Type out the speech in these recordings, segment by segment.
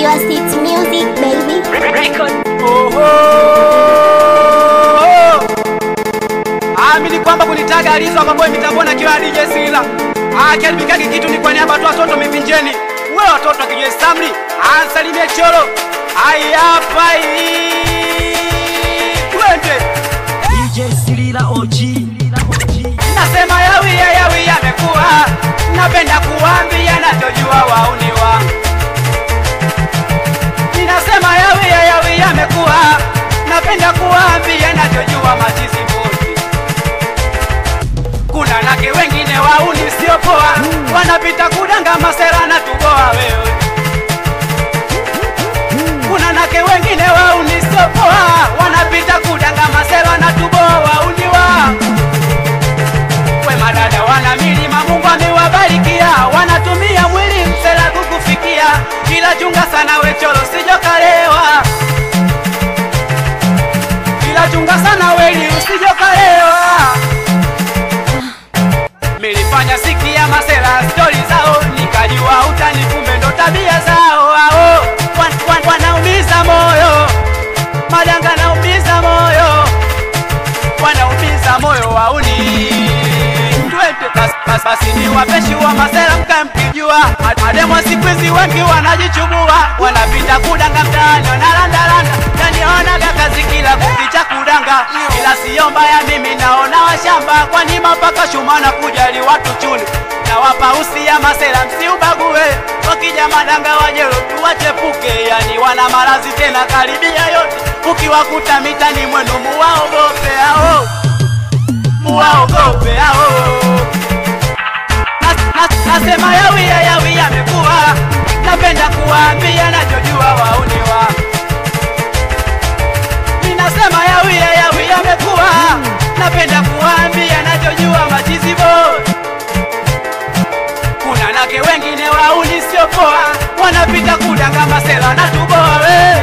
Pure City Music, baby. Oho. Amini kwamba kunitaga alizo ambapo mitambona kiwa DJ Sila. Ah, kialibikaki kitu ni kwa niaba tu watoto mivinjeni. Wewe watoto akijwe Samri, ansalimie choro. Ai hapa hii. Twende. DJ Silila OG Nasema yawi ya yawi yamekuwa. Napenda kuambia nachojua wauniwa. Ninasema yawi ya yawi yamekuwa. Napenda kuambia nachojua machizi boti. Kuna nake wengine wauni sio poa, wanapita kudanga masera na tuboa wewe. Kuna nake wengine wauni sio poa, wanapita kudanga masera na tuboa wauni wa we madada wana milima, Mungu amewabarikia, wanatumia mwili msela kukufikia, ila chunga sana we cholo sijokalewa, ila chunga sana weli usijokalewa. Milifanya sikia masela stori zao, nikajua utani, kumbe ndo tabia zao ao wan, wan, wanaumiza moyo, madanga naumiza moyo wanaumiza moyo wauni twende basi basi basi ni wapeshi wa masela mkae mkijua mademo siku hizi wengi wanajichubua wanapita kudanga mtaani wanalandalanda nanionaga kazi kila kukicha kudanga ila siyo mbaya mimi naona washamba kwani mapaka shumana kujali watu chuni na wapa usia masela msiubague wakija madanga wajelo tuwachepuke yani wana marazi tena karibia yote ukiwakuta mitani mwenu muwaogope ao muwaogope ao Nas- nas- nasema yawi ya yawi yamekuwa napenda kuwaambia nachojua wauniwa ninasema yawi ya yawi yamekuwa napenda kuwaambia nachojua machizibo kuna nake wengine wauni sio poa wanapita kudanga masela na tuboa we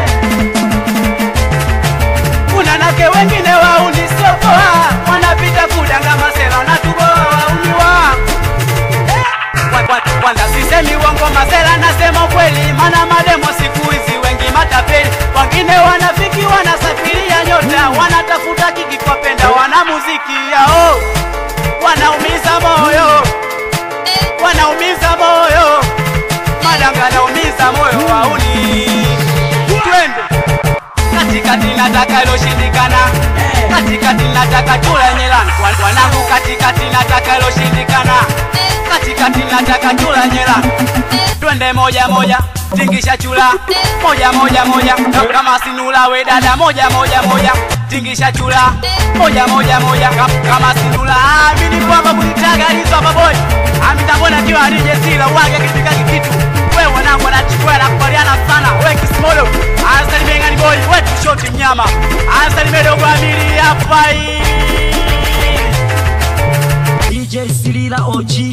kuna nake wengine wauni sio poa wanapita kudanga masela na tuboa wauni wa Kwa- kwa- kwanza sisemi uongo masela nasema ukweli mana mademo siku hizi wengi matapeli wengine wanafiki wanasafiria nyota wanatafuta kiki kwa penda wana muziki yao wanaumiza moyo wanaumiza moyo madanga naumiza moyo wauni twende katikati nataka iloshindikana katikati nataka chula nyelani Wan- wanangu katikati nataka iloshindikana katikati nataka chula nyelani twende moja moja tingisha chula moja moja moja kama sinula we dada moja moja moja tingisha chula moja moja moja Kam- kama sinula amini kwamba kunitaga hizo hapa boy amitambona kiwa alije sila wage kipikaki kitu we wanangu anachukua nakubaliana sana we kisimodo anasalimia ngani boy we tushoti mnyama anasalimia dogo amili hapa hii DJ Silila OG